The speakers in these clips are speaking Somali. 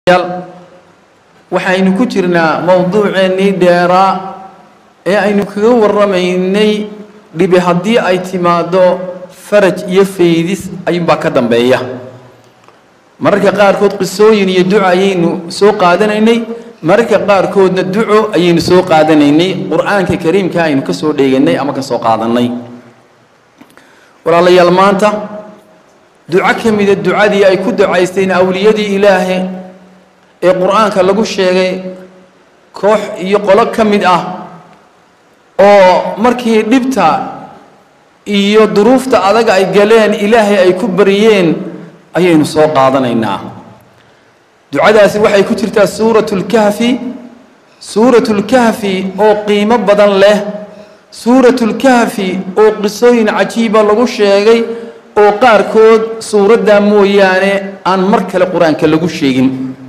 waxaynu ku jirnaa mowduuceennii dheeraa ee aynu kaga warramaynay dhibi haddii ay timaaddo faraj iyo faydis ayuunbaa ka dambeeya mararka qaarkood qisooyin iyo duco ayaynu soo qaadanaynay mararka qaarkoodna duco ayaynu soo qaadanaynay qur-aanka kariimka aynu ka soo dheeganay ama ka soo qaadannay walaalayaal maanta duco ka mida ducadii ay ku ducaysteen awliyadii ilaahe ee qur-aanka lagu sheegay koox iyo qolo ka mid ah oo markii dhibta iyo duruufta adaga ay galeen ilaahay ay ku baryeen ayaynu soo qaadanaynaa ducadaasi waxay ku jirtaa suuratu lkahfi suuratu lkahfi oo qiimo badan leh suuratu lkahfi oo qisooyin cajiiba lagu sheegay oo qaarkood suuraddaa mooyaane aan mar kale qur-aanka lagu sheegin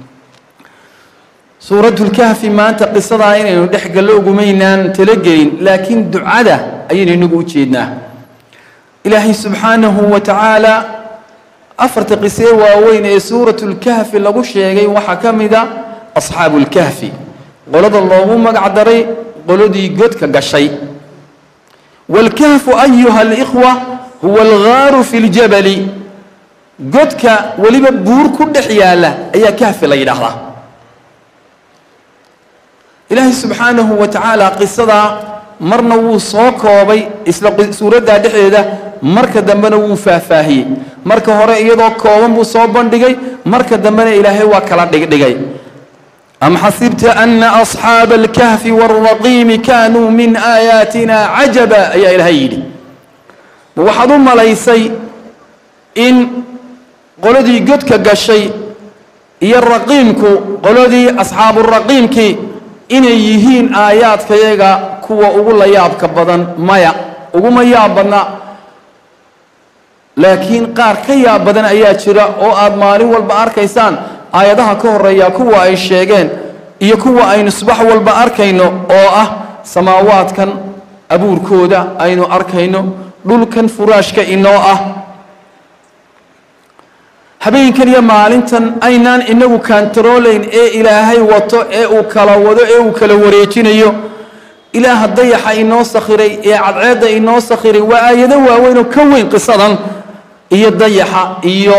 suuratulkahfi maanta qisadaa inaynu dhex gallo ugumaynaan talagelin laakiin ducada ayaynu inagu u jeednaa ilaahay subxaanahu wa tacaala afarta qisee waaweyn ee suuratulkahfi lagu sheegay waxaa ka mida asxaabulkahfi qolada loogu magac daray qoladii godka gashay waalkahfu ayuha alikhwa huwa alghaaru fi ljabali godka weliba buur ku dhex yaalla ayaa kahfi la yidhaahdaa ilaahay subxaanahu wa tacaala qisadaa marna wuu soo koobay isla suuraddaa dhexdeeda marka dambena wuu faahfaahiyey marka hore iyadoo kooban buu soo bandhigay marka dambena ilaahay waa kala dhigdhigay am xasibta ana asxaaba alkahfi waalraqiimi kaanuu min aayaatina cajaba ayaa ilaahay yidhi ma waxaad u malaysay in qoladii godka gashay iyo raqiimku qoladii asxaaburaqiimkii inay yihiin aayaadkayaga kuwa ugu la yaabka badan maya uguma yaab badna laakiin qaar ka yaab badan ayaa jira oo aad maalin walba arkaysaan aayadaha ka horeeya kuwa ay sheegeen iyo kuwa aynu subax walba arkayno oo ah samaawaadkan abuurkooda aynu arkayno dhulkan furaashka inoo ah habeenkan iyo maalintan aynaan inagu kantaroolayn ee ilaahay wato ee uu kala wado ee uu kala wareejinayo ilaaha dayaxa inoo sakhiray ee cadceedda inoo sakhiray waa aayado waaweyn oo ka weyn qisadan iyo dayaxa iyo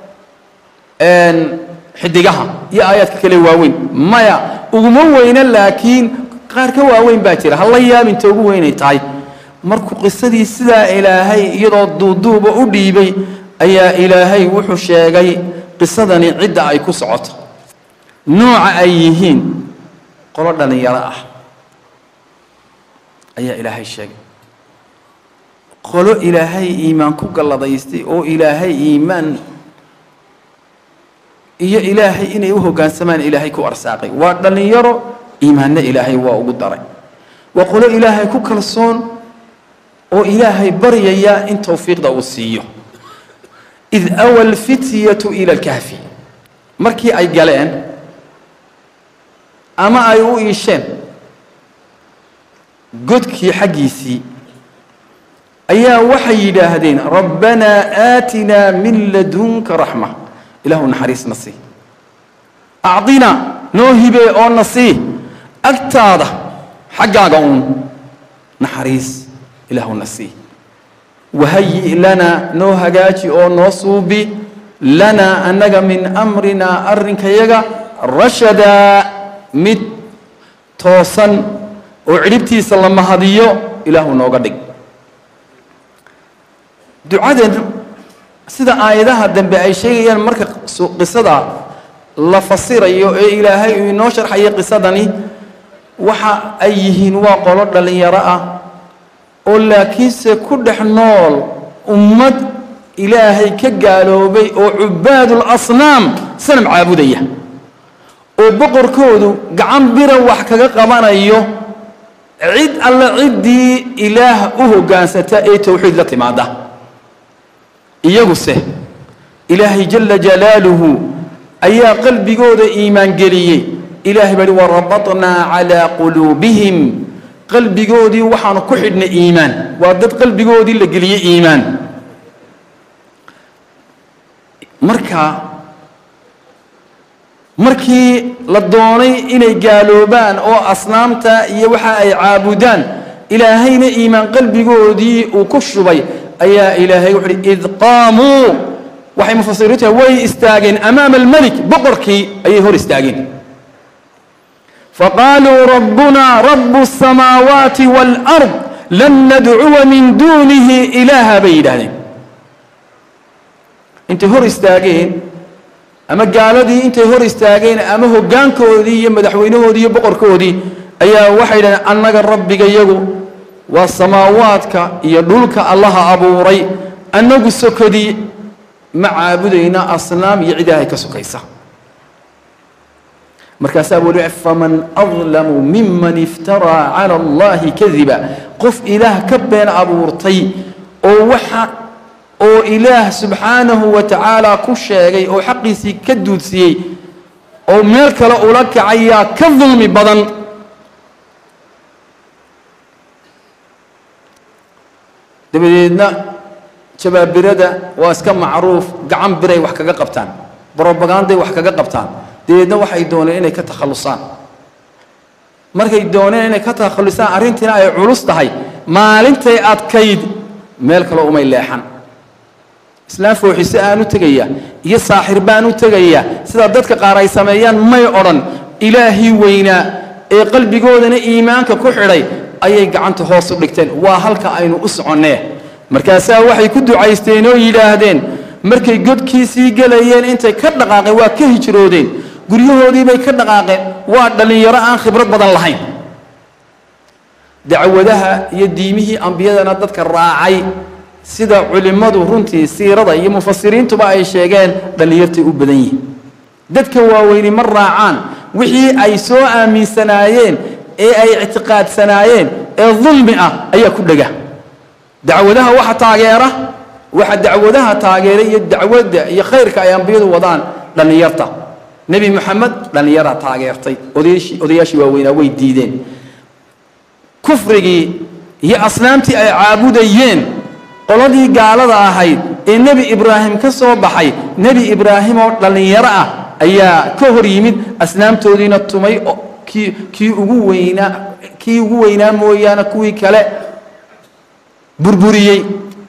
xidigaha iyo aayaadka kale waaweyn maya uguma weyna laakiin qaar ka waaweyn baa jira hala yaabinta ugu weynay tahay markuu qisadii sidaa ilaahay iyadoo duuduuba u dhiibay ayaa ilaahay wuxuu sheegay qisadani cidda ay ku socoto nooca ay yihiin qolo dhallinyaro ah ayaa ilaahay sheegay qolo ilaahay iimaan ku galladaystay oo ilaahay iimaan iyo ilaahay inay u hoggaansamaan ilaahay ku arsaaqay waa dhallinyaro iimaanna ilaahay waa ugu daray waa qolo ilaahay ku kalsoon oo ilaahay baryaya in towfiiqda uu siiyo id awa alfityatu ila alkahfi markii ay galeen ama ay u iisheen godkii xaggiisii ayaa waxay yidhaahdeen rabbanaa aatinaa min ladunka raxma ilaahu naxariisna sii acdina noo hibee oo na sii agtaada xaggaaga uun naxariis ilaahu na sii wahayi lanaa noo hagaaji oo noo suubi lanaa annaga min amrinaa arrinkayaga rashadaa mid toosan oo cidhibtiisa la mahadiyo ilaahu nooga dhig ducadan sida aayadaha dambe ay sheegayaan marka qisada la fasirayo ee ilaahay uu inoo sharxayo qisadani waxa ay yihiin waa qolo dhallinyaro ah oo laakiinse ku dhex nool ummad ilaahay ka gaaloobay oo cubaadul asnaam sanam caabudaya oo boqorkoodu gacan bira wax kaga qabanayo cid alle ciddii ilaah u hoggaansata ee towxiid la timaada iyaguse ilaahay jalla jalaaluhu ayaa qalbigooda iimaan geliyey ilaahay baa hi warabatnaa calaa quluubihim qalbigoodii waxaanu ku xidhnay iimaan waa dad qalbigoodii la geliyey iimaan marka markii la doonay inay gaaloobaan oo asnaamta iyo waxa ay caabudaan ilaahayna iimaan qalbigoodii uu ku shubay ayaa ilaahay wuxu uhi id qaamuu waxay mufasiriintu way istaageen amaama almelik boqorkii ayay hor istaageen faqaaluu rabbuna rabu الsamaawaati wاlأrض lan nadcuwa min duunihi ilaaha bay yidhaahdeen intay hor istaageen ama gaaladii intay hor istaageen ama hoggaankoodii iyo madaxweynahoodii iyo boqorkoodii ayaa waxay yidhahdeen annaga rabbigayagu waa samaawaadka iyo dhulka allaha abuuray annagu sokodii ma caabudayna asnaam iyo cid ilaahay ka sokaysa markaasaa weli faman adlamu miman iftaraa cala allahi kadiba qof ilaah ka been abuurtay oo waxa oo ilaah subxaanahu wa tacaala ku sheegay oo xaqiisii ka duudsiyey oo meel kale ula kacayaa ka dulmi badan dabadeedna jabaabirada waa iska macruuf gacan biray wax kaga qabtaan brobaganday wax kaga qabtaan dabeedna waxay dooneen inay ka takhallusaan markay dooneen inay ka takhallusaan arrintiina ay culus tahay maalintay adkayd meel kale umay leexan islaam fooxise aan u tegaya iyo saaxir baan u tegaya sida dadka qaar ay sameeyaan may odhan ilaahii weynaa ee qalbigoodana iimaanka ku xidhay ayay gacanta hoos u dhigteen waa halka aynu u soconnee markaasaa waxay ku ducaysteen oo yidhaahdeen markay godkiisii gelayeen intay ka dhaqaaqeen waa ka hijroodeen guryahoodiibay ka dhaqaaqeen waa dhallinyaro aan khibrad badan lahayn dacwadaha iyo diimihii ambiyadana dadka raacay sida culimmadu runtii siirada iyo mufasiriintuba ay sheegeen dhallinyartay u badan yihiin dadka waaweyni ma raacaan wixii ay soo aaminsanaayeen ee ay ictiqaadsanaayeen ee dulmi ah ayaa ku dhega dacwadaha waxa taageera waxa dacwadaha taageera iyo dacwadda iyo khayrka ay ambiyadu wadaan dhallinyarta nebi moxamed dhallinyaraa taageertay odayaashii odayaashii waaweynaa way diideen kufrigii iyo asnaamtii ay caabudayeen qoladii gaalada ahayd ee nebi ibraahim ka soo baxay nebi ibraahim oo dhallinyaro ah ayaa ka hor yimid asnaamtoodiina tumay oo kii kii ugu weynaa kii ugu weynaa mooyaane kuwii kale burburiyey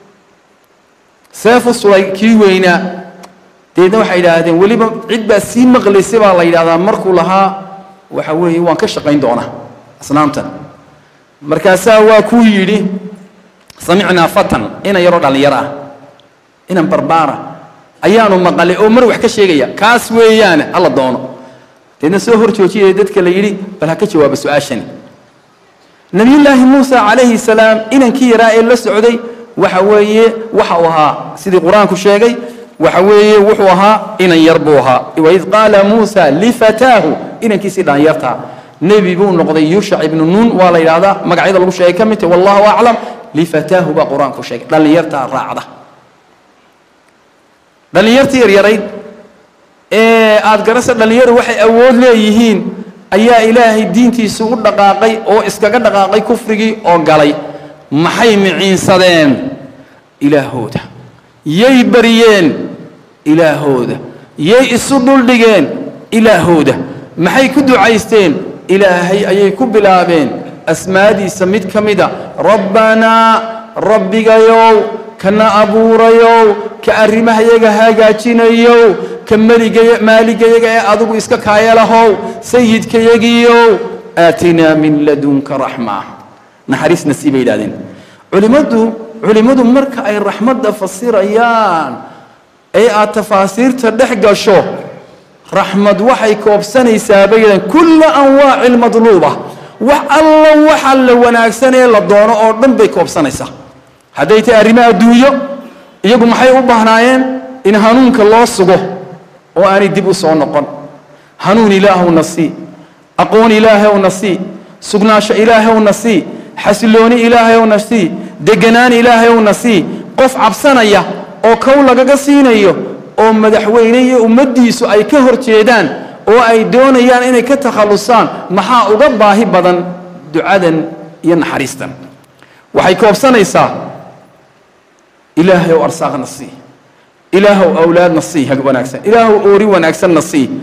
seefu sulay kii weynaa deedna waxay yidhaahdeen weliba cid baa sii maqlaysay baa la yidhahdaa markuu lahaa waxa weeye waan ka shaqayn doonaa asnaamtan markaasaa waa kuu yidhi samicnaa fatan inan yaroo dhallinyaro ah inan barbaara ayaanu maqalay oo mar wax ka sheegaya kaas weeyaane alla doono deedna soo hor joojiyaya dadka la yidhi bal ha ka jawaaba su-aashani nebiyullaahi muusa calayhi salaam inankii yaraa ee la socday waxa weeye waxa uu ahaa sidii qur-aanku sheegay waxa weeye wuxuu ahaa inan yar buu ahaa waid qaala muusa lifataahu inankiisii dhallinyartaa nebi buu noqday yuushac ibnu nuun waa la yidhahdaa magacyada lagu sheegay ka mid tahy wallahu aclam lifataahu baa qur-aanku sheegay dhallinyartaa raacda dhallinyartii yaryarayd ee aada garasa dhallinyaru waxay awood leeyihiin ayaa ilaahay diintiisu u dhaqaaqay oo iskaga dhaqaaqay kufrigii oo galay maxay miciinsadeen ilaahooda yay baryeen ilaahooda yay isu dhuldhigeen ilaahooda maxay ku ducaysteen ilaahay ayay ku bilaabeen asmaadiisa mid ka mida rabbanaa rabbigayow kana abuurayow ka arrimahayaga hagaajinayow ka meligaya maaligayaga ee adigu iska kaayalahow sayidkayagiyow aatinaa min ladunka raxma naxariis nasiib bay yidhahdeen culimmadu culimmadu marka ay raxmadda fasirayaan ee aad tafaasiirta dhex gasho raxmad waxay koobsanaysaa bay yidhahdeen kulla anwaaci lmadluuba wax alla waxa la wanaagsan ee la doono oo dhan bay koobsanaysaa hadday tahay arrimo adduunyo iyagu maxay u baahnaayeen in hanuunka loo sugo oo aanay dib u soo noqon hanuun ilaahowna sii aqoon ilaahowna sii sugnaasho ilaahowna sii xasilooni ilaahowna sii deganaan ilaahowna sii qof cabsanaya oo kow lagaga siinayo oo madaxweyne iyo ummaddiisu ay ka hor jeedaan oo ay doonayaan inay ka takhallusaan maxaa uga baahi badan ducadan iyo naxariistan waxay koobsanaysaa ilaahay ow arsaaqna sii ilaahow awlaadna sii hag wanaagsan ilaahow oori wanaagsanna sii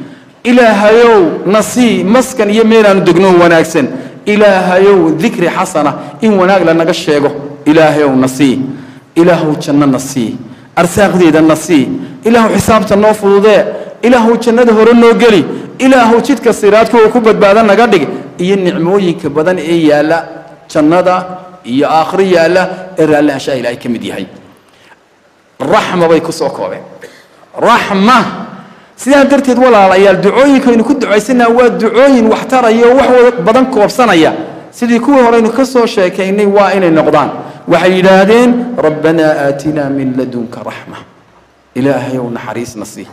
ilaahayow nasii maskan iyo meelaanu degno wanaagsan ilaahayow dikri xasana in wanaag lanaga sheego ilaahayow nasii ilaahow janno nasii arsaaqdeeda nasii ilaahow xisaabta noo fududee ilaahow jannada hore noo geli ilaahow jidka siraadka oo ku badbaada naga dhig iyo nicmooyinka badan ee yaalla jannada iyo aakhiro yaalla ee raalli anshaa ilaahay ka mid yahay raxma bay ku soo koobeen raxma sidaa darteed walaalayaal ducooyinkaynu ku ducaysanaa waa ducooyin waxtaraya oo wax badan koobsanaya sidii kuwii horeynu ka soo sheekaynay waa inay noqdaan waxay yidhaahdeen rabbanaa aatinaa min ladunka raxma ilaahayow naxariisna sii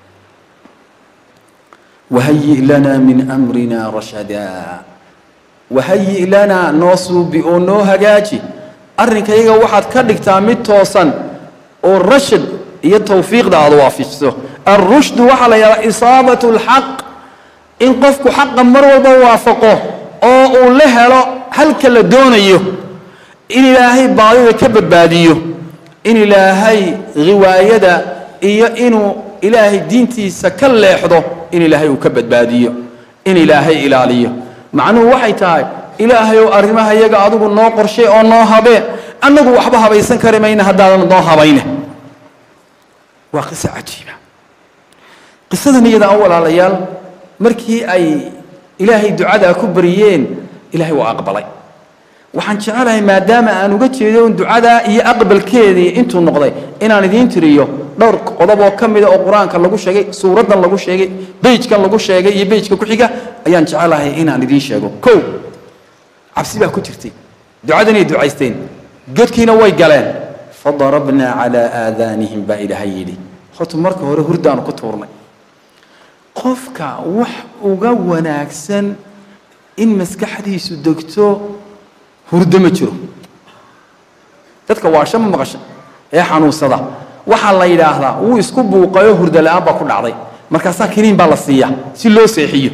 wahayi lanaa min amrina rashadaa wahayi lanaa noo suubi oo noo hagaaji arrinkayaga waxaad ka dhigtaa mid toosan oo rashad iyo tawfiiqda aad waafijiso alrushdu waxaa la yidhahdaa isaabatu alxaq in qofku xaqa mar walba waafaqo oo uu la helo halka la doonayo in ilaahay baadida ka badbaadiyo in ilaahay riwaayada iyo inuu ilaahay diintiisa ka leexdo in ilaahay uu ka badbaadiyo in ilaahay ilaaliyo macnuhu waxay tahay ilaahayow arrimaha iyaga adigu noo qorshay oo noo habee annagu waxba habaysan kari mayna haddaadan noo habayne waa qiso cajiiba qisadan iyada a walaalayaal markii ay ilaahay ducadaa ku bariyeen ilaahay waa aqbalay waxaan jecelahay maadaama aan uga jeedo in ducadaa iyo aqbalkeedii intuu noqday inaan idiin tiriyo dhowr qodob oo ka mida oo qur-aanka lagu sheegay suuraddan lagu sheegay beyjkan lagu sheegay iyo beyjka ku xiga ayaan jecelahay inaan idiin sheego kow cabsi baa ku jirtay ducadanay ducaysteen godkiina way galeen fadarabnaa calaa aadaanihim baa ilaahay yidhi horta marka hore hurdaanu ku tuurnay qofka wax uga wanaagsan in maskaxdiisu degto hurdo ma jiro dadka waasha ma maqasha ee xanuunsada waxaa la yidhaahdaa wuu isku buuqayo hurdo la-aan baa ku dhacday markaasaa kiniin baa la siiyaa si loo seexiyo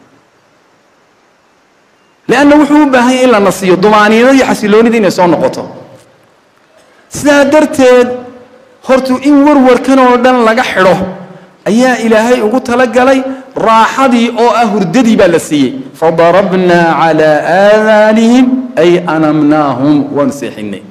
leanna wuxuu u baahan yahay in la nasiyo dumaaniinada iyo xasiloonida inay soo noqoto sidaa darteed hortu in warwarkan oo dhan laga xidho ayaa ilaahay ugu talagalay raaxadii oo ah hurdadii baa la siiyey fadarabnaa calaa aadaanihim ay anamnaahum waanu seexinay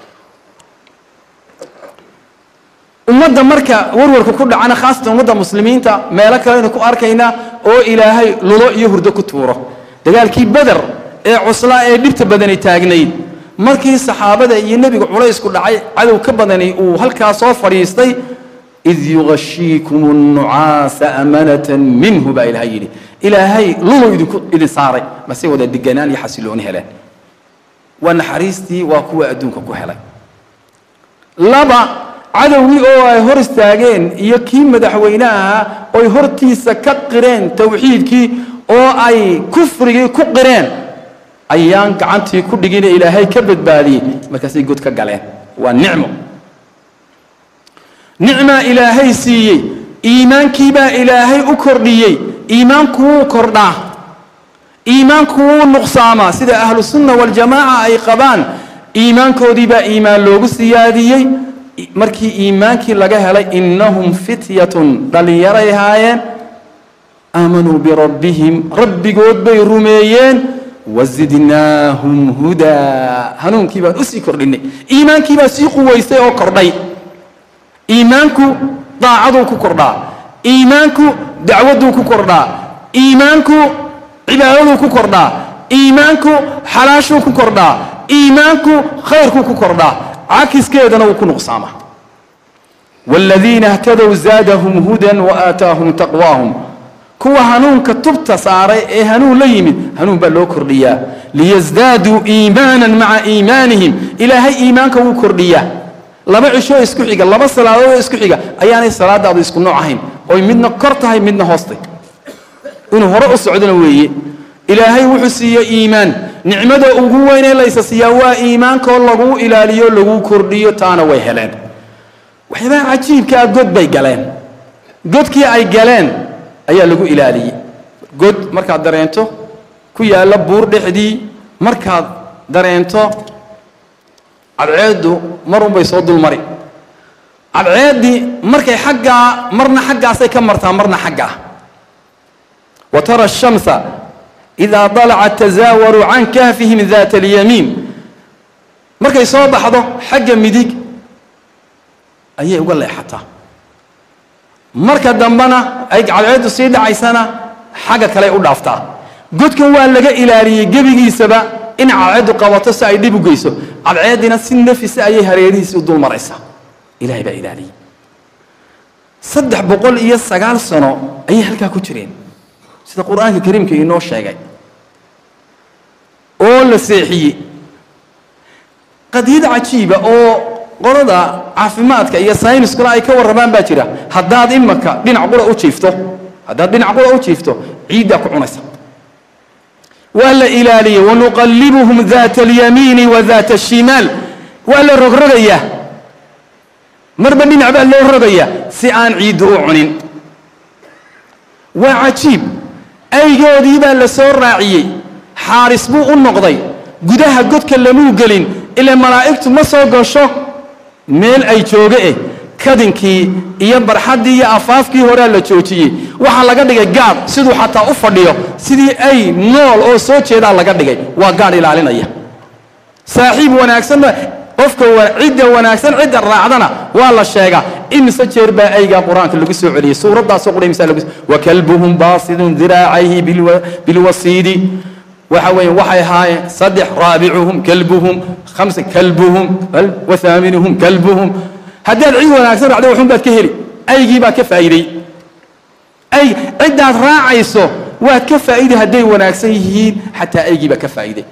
ummadda marka warwarka ku dhacana khaasatan ummadda muslimiinta meelo kaleynu ku arkaynaa oo ilaahay lulo iyo hurdo ku tuuro dagaalkii beder ee cuslaa ee dhibta badani taagnayd markii saxaabada iyo nebiga culaysku dhacay cadow ka badani uu halkaa soo fadhiistay id yugashiikum nnucaasa amanatan minhu baa ilaahay yidhi ilaahay lulu idinku idin saaray mase wada deganaan iyo xasilooni heleen waa naxariistii waa kuwa adduunka ku helay laba cadowgii oo ay hor istaageen iyo kii madaxweynaha oy hortiisa ka qireen tawxiidkii oo ay kufrigii ku qireen ayaan gacantii ku dhigine ilaahay ka badbaadiyey markaasay god ka galeen waa nicmo nicmaa ilaahay siiyey iimaankiibaa ilaahay u kordhiyey iimaanku wuu kordhaa iimaanku wuu nuqsaamaa sida ahlu sunna waljamaaca ay qabaan iimaankoodiibaa iimaan loogu siyaadiyey markii iimaankii laga helay innahum fityatun dhallinyaray ahaayeen aamanuu birabbihim rabbigood bay rumeeyeen wazidnaahum hudaa hanuunkii baan usii kordhinay iimaankii baa sii quwaystay oo kordhay iimaanku daacaduu ku kordhaa iimaanku dacwaduu ku kordhaa iimaanku cibaadaduu ku kordhaa iimaanku xalaashuu ku kordhaa iimaanku khayrkuu ku kordhaa cakiskeedana wuu ku nuqsaamaa waaladiina htadow zaadahum hudan waaataahum taqwaahum kuwa hanuunka tubta saaray ee hanuun la yimid hanuun baa loo kordhiyaa liyasdaaduu iimaanan maca iimaanihim ilaahay iimaanka wuu kordhiyaa laba cishoo isku xiga laba salaadoodoo isku xiga ayaanay salaadaadu isku nooc ahayn oy midna kor tahay midna hoostay inuu hore u socdona weeye ilaahay wuxuu siiye iimaan nicmada ugu weynee laysa siiyaa waa iimaankoo laguu ilaaliyo laguu kordhiyo taana way heleen waxyaabaha cajiibkaa god bay galeen godkii ay galeen ayaa lagu ilaaliyey god markaad dareento ku yaalla buur dhexdii markaad dareento cadceeddu mar unbay soo dulmari cadceeddii markay xaggaa marna xaggaasay ka martaa marna xaggaa wa tara ashamsa idaa dalacat tasaawaru can kahfihim daata alyamiin markay soo baxdo xagga midig ayay uga leexataa marka dambena ay cadceeddu sii dhacaysana xagga kale u dhaaftaa godkan waa laga ilaaliyey gebigiisaba in cadceeddu qabato si ay dhib u geyso cadceeddina si nafisa ayay hareerihiisi u dul maraysaa ilahay baa ilaaliyey saddex boqol iyo sagaal sano ayay halkaa ku jireen sida qur-aanka kariimka inoo sheegay oo la seexiyey qadiyad cajiiba oo qolada caafimaadka iyo sayniskuna ay ka warramaan baa jira haddaad imaka dhinac qura u jiifto haddaad dhinac qura u jiifto ciiddaa ku cunaysa waa la ilaaliyey wanuqallibuhum daata alyamiini wa daata ashimaal waa la rogrogayaa marba dhinac baa loo rogayaa si aan ciiddu u cunin waa cajiib aygoodii baa la soo raaciyey xaaris buu u noqday gudaha godka lamuu gelin ilaa malaa'igtu ma soo gasho meel ay jooga eh kadinkii iyo barxaddii iyo afaafkii horea la joojiyey waxaa laga dhigay gaadh siduu xataa u fadhiyo sidii ay nool oo soo jeedaa laga dhigay waa gaadh ilaalinaya saaxiib wanaagsanna qofka cidda wanaagsan cidda raacdana waa la sheegaa imise jeer baa aygaa qur-aanka lagu soo celiyey suuraddaasoo qura imisa lagu wakalbuhum baasidun diraacayhi bilwasiidi waxa weeye waxay ahaayeen saddex raabicuhum kalbuhum khamsa kalbuhum wahaaminuhum kalbuhum haddaad cid wanaagsan raacdo waxun baad ka heli aygii baa ka faa'iidey ay ciddaad raacayso waad ka faa'iiday hadday wanaagsan yihiin xataa aygii baa ka faa'iiday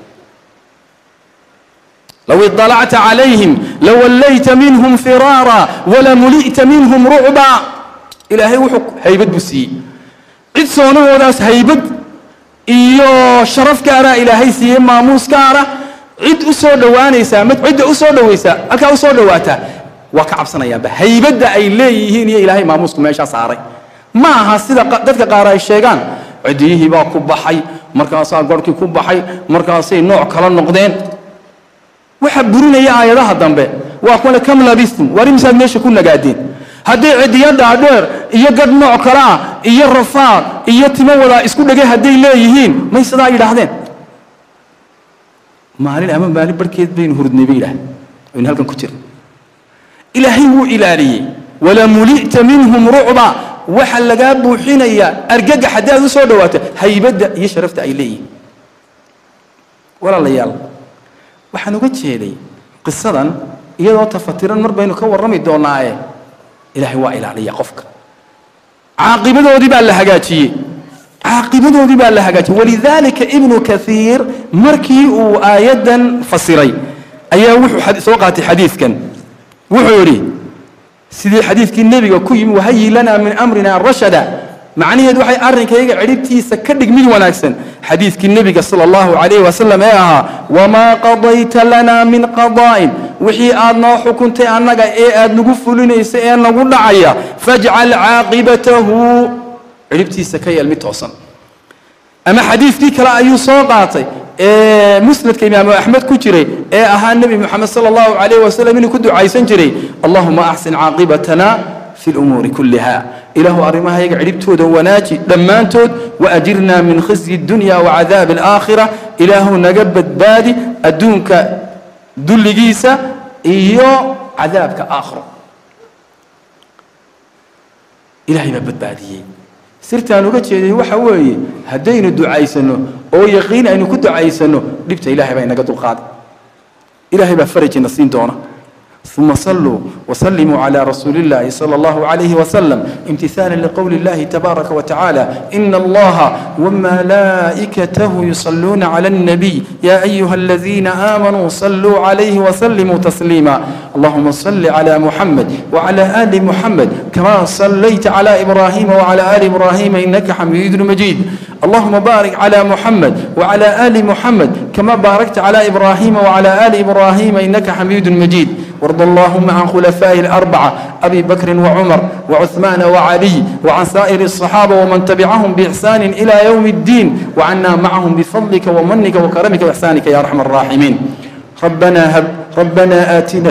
low iطalacta calayhim lawallayta minhum firaara walamuli'ta minhum rucba ilaahay wuxuu haybad buu siiyey cid soonahoodaas haybad iyo sharaf gaara ilaahay siiyey maamuus gaara cid u soo dhowaanaysaa mid cidda u soo dhowaysaa halkaa u soo dhowaataa waa ka cabsanayaanba haybadda ay leeyihiin iyo ilaahay maamuusku meeshaa saaray ma aha sida dadka qaar ay sheegaan cidiyihii baa ku baxay markaasaa gorhkii ku baxay markaasay nooc kala noqdeen waxa burinaya aayadaha dambe waa kuwane kam labistum war imisaad meesha ku nagaadeen hadday cidiyo dhaadheer iyo gadh nooc kale ah iyo rafaad iyo timo wadaa isku dhegay hadday leeyihiin may sidaa yidhaahdeen maalin ama maalin barhkeed baynu hurdnay bay yidhahdeen aynu halkan ku jirna ilaahay wuu ilaaliyey walamuli'ta minhum rucba waxa lagaa buuxinayaa argagax haddii aad u soo dhawaato haybadda iyo sharafta ay leeyihiin walaalayaal waxaan uga jeeday qisadan iyadoo tafatiran mar baynu ka warrami doonaaye ilaahay waa ilaaliya qofka caaqibadoodii baa la hagaajiyey caaqibadoodii baa la hagaajiyey walidaalika ibnu kaiir markii uu aayaddan fasiray ayaa wuxuu soo qaatay xadiidkan wuxuu yidhi sidii xadiidkii nebiga ku yimi wahayi lana min amrina rashada macnaheedu waxay arrinkayga cidhibtiisa ka dhig mid wanaagsan xadiidkii nebiga sala allahu calayhi wasalam ee ahaa wamaa qadayta lana min qadaa'in wixii aad noo xukuntay annaga ee aad nagu fulinaysa ee nagu dhacaya fajcal caaqibatahu cidhibtiisa ka yeel mid toosan ama xadiidkii kale ayuu soo qaatay ee musnadka imaamu axmed ku jiray ee ahaa nebi moxamed sala allahu calayh wasalam inuu ku ducaysan jiray allahuma axsin caaqibatana fi lumuuri kulliha ilaahu arrimahayaga cidhibtooda wanaaji dhammaantood waajirna min khizyi dunya wacadaabi alaakhira ilaahu naga badbaadi adduunka dulligiisa iyo cadaabka aakhiro ilaahay baa badbaadiyey sirtaan uga jeeday waxa weeye haddaynu ducaysanno oo yaqiin aynu ku ducaysanno dhibta ilaahay baa inaga dulqaaday ilaahay baa farajina siin doona ثم صلوا وسلموا على رسول الله صلى الله عليه وسلم امتثالا لقول الله تبارك وتعالى إن الله وملائكته يصلون على النبي يا أيها الذين آمنوا صلوا عليه وسلموا تسليما اللهم صل على محمد وعلى آل محمد كما صليت على إبراهيم وعلى آل إبراهيم إنك حميد مجيد اللهم بارك على محمد وعلى آل محمد كما باركت على إبراهيم وعلى آل إبراهيم إنك حميد مجيد وارض اللهم عن خلفاء الأربعة أبي بكر وعمر وعثمان وعلي وعن سائر الصحابة ومن تبعهم بإحسان إلى يوم الدين وعنا معهم بفضلك ومنك وكرمك وإحسانك يا أرحم الراحمين ربنا هب ربنا آتنا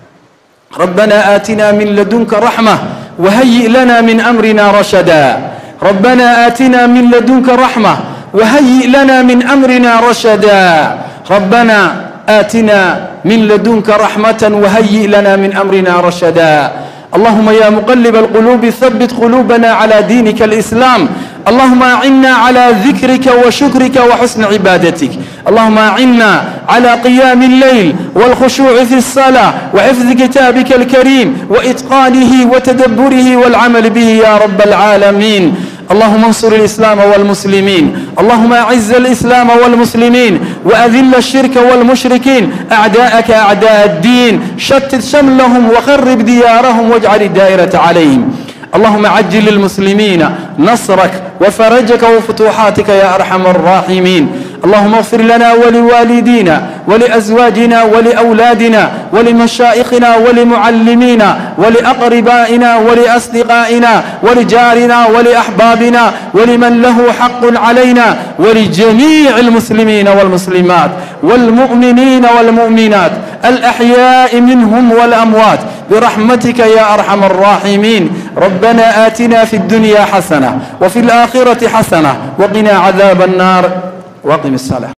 ربنا آتنا من لدنك رحمة وهيئ لنا من أمرنا رشدا ربنا آتنا من لدنك رحمة وهيئ لنا من أمرنا رشدا ربنا آتنا من لدنك رحمة وهيئ لنا من أمرنا رشدا اللهم يا مقلب القلوب ثبت قلوبنا على دينك الإسلام اللهم أعنا على ذكرك وشكرك وحسن عبادتك اللهم أعنا على قيام الليل والخشوع في الصلاة وحفظ كتابك الكريم وإتقانه وتدبره والعمل به يا رب العالمين اللهم انصر الإسلام والمسلمين اللهم أعز الإسلام والمسلمين وأذل الشرك والمشركين أعداءك أعداء الدين شتت شملهم وخرب ديارهم واجعل الدائرة عليهم اللهم عجل للمسلمين نصرك وفرجك وفتوحاتك يا أرحم الراحمين اللهم اغفر لنا ولوالدينا ولأزواجنا ولأولادنا ولمشائخنا ولمعلمينا ولأقربائنا ولأصدقائنا ولجارنا ولأحبابنا ولمن له حق علينا ولجميع المسلمين والمسلمات والمؤمنين والمؤمنات الأحياء منهم والأموات برحمتك يا أرحم الراحمين ربنا آتنا في الدنيا حسنة وفي الآخرة حسنة وقنا عذاب النار واقم الصلاة